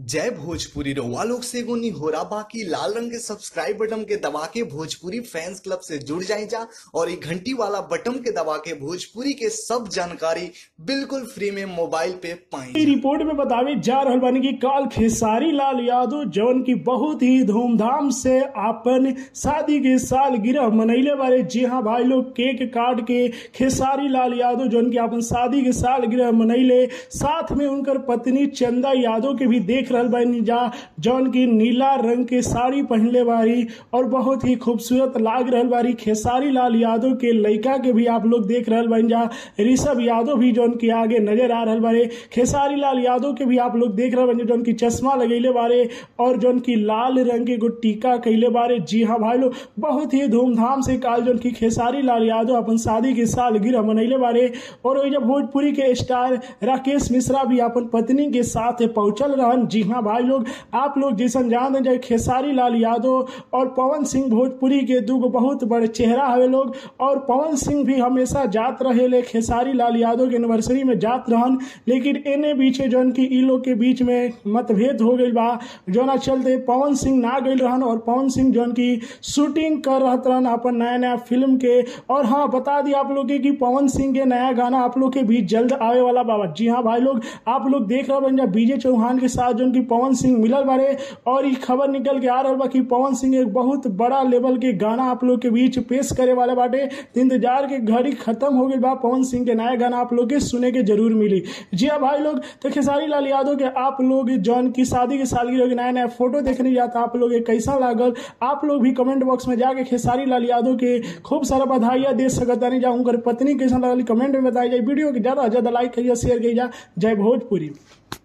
जय भोजपुरी रउआ लोग से एगो निहोरा बाकी लाल रंग के सब्सक्राइब बटन के दबा के भोजपुरी फैंस क्लब से जुड़ जाए जा और ये घंटी वाला बटन के दबा के भोजपुरी के सब जानकारी बिल्कुल फ्री में मोबाइल पे पाई ई रिपोर्ट में बतावे जा रहल बानी कि काल खेसारी लाल यादव जौन की बहुत ही धूमधाम से अपन शादी के सालगिरह मनैले बारे जी हाँ भाई लोग केक काट के खेसारी लाल यादव जौन की अपन शादी के सालगिरह मनैले साथ में उनकर पत्नी चंदा यादव के भी देख रहल बानी जा जौन की नीला रंग के साड़ी पहनले बारी और बहुत ही खूबसूरत लाग रहल बारी खेसारी लाल यादव के लड़का के भी आप लोग देख रहल बानी जा ऋषभ यादव भी जौन की आगे नजर आ रहल बारे खेसारी लाल यादव के भी आप लोग देख रहल बानी जौन की चश्मा लगैले बारे और जौन की लाल रंग के एगो टीका कैले बारे जी हाँ भाई लोग बहुत ही धूमधाम से काल जौन की खेसारी लाल यादव अपन शादी के साल गिरह मनैले बारे और वही जब भोजपुरी के स्टार राकेश मिश्रा भी अपन पत्नी के साथ पहुंचल रहन जी हाँ भाई लोग आप लोग जैसन जान जाए खेसारी लाल यादव और पवन सिंह भोजपुरी के दूगो बहुत बड़े चेहरा हवे लोग और पवन सिंह भी हमेशा जात रहे ले खेसारी लाल यादव के एनिवर्सरी में जात रहन लेकिन एने बीचे जौन की ई लोग के बीच में मतभेद हो गई बा जोना चलते पवन सिंह ना गई रहन और पवन सिंह जौन की शूटिंग कर रहत रहन अपन नया नया फिल्म के और हाँ बता दी आप लोग के कि पवन सिंह के नया गाना आप लोग के बीच जल्द आवे वाला बाबा जी हाँ भाई लोग आप लोग देख रहे बन जा बीजे चौहान के साथ जौन की पवन सिंह मिलल बारे और ये खबर निकल के आ रहा बा कि पवन सिंह एक बहुत बड़ा लेवल के गाना आप लोग के बीच पेश करे वाले बाटे तो इंतजार के घड़ी खत्म हो गई बा पवन सिंह के नया गाना आप लोग के सुने के जरूर मिली जी हाँ भाई लोग तो खेसारी लाल यादव के आप लोग जौन की शादी के सालगिरह के नया नया फोटो देखने जाता आप लोग के कैसा लागल आप लोग भी कमेंट बॉक्स में जाके खेसारी लाल यादव के खूब सारा बधाइयाँ दे सकता नहीं जा उनकर पत्नी कैसा लगल कमेंट में बताई जाए वीडियो के ज्यादा से ज्यादा लाइक करिए शेयर करिए जय भोजपुरी